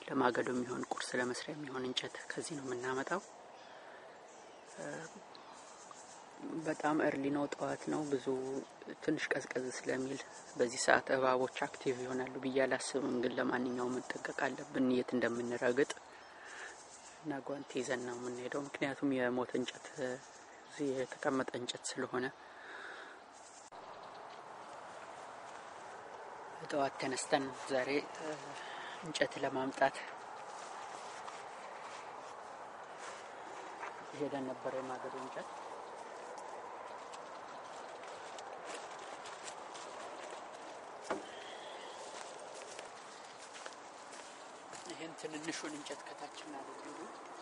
ለማገዶ የሚሆን ቁርስ ለመስሪያ የሚሆን እንጨት ከዚህ ነው የምናመጣው። በጣም እርሊ ነው፣ ጠዋት ነው። ብዙ ትንሽ ቀዝቀዝ ስለሚል በዚህ ሰዓት እባቦች አክቲቭ ይሆናሉ ብዬ አላስብም። ግን ለማንኛውም መጠንቀቅ አለብን የት እንደምንረግጥ እና ጓንት ይዘን ነው የምንሄደው። ምክንያቱም የሞተ እንጨት እዚህ የተቀመጠ እንጨት ስለሆነ ጠዋት ተነስተን ዛሬ እንጨት ለማምጣት ሄደን ነበረ የማገዶ እንጨት ይህን ትንንሹን እንጨት ከታች እናደርግ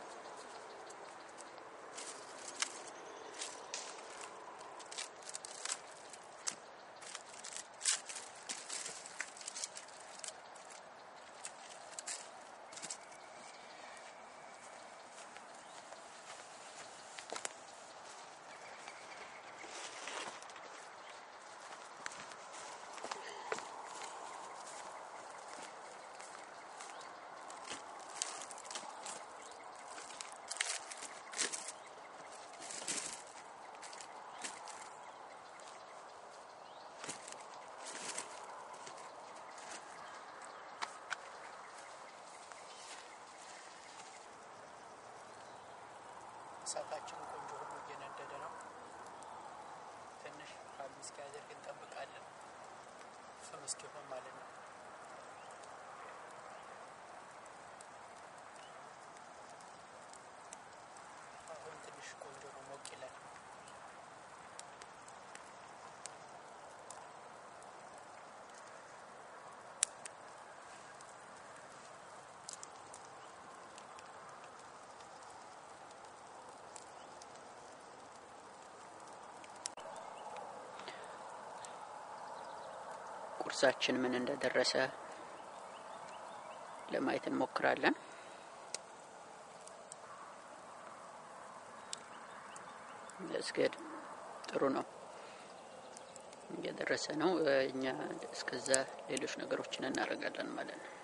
እሳታችን ቆንጆ ሆኖ እየነደደ ነው። ትንሽ ሀል እስኪያደርግ እንጠብቃለን፣ ፍም እስኪሆን ማለት ነው። አሁን ትንሽ ቆንጆ ነው፣ ሞቅ ይላል። ቁርሳችን ምን እንደደረሰ ለማየት እንሞክራለን። ለስገድ ጥሩ ነው፣ እየደረሰ ነው። እኛ እስከዛ ሌሎች ነገሮችን እናደርጋለን ማለት ነው።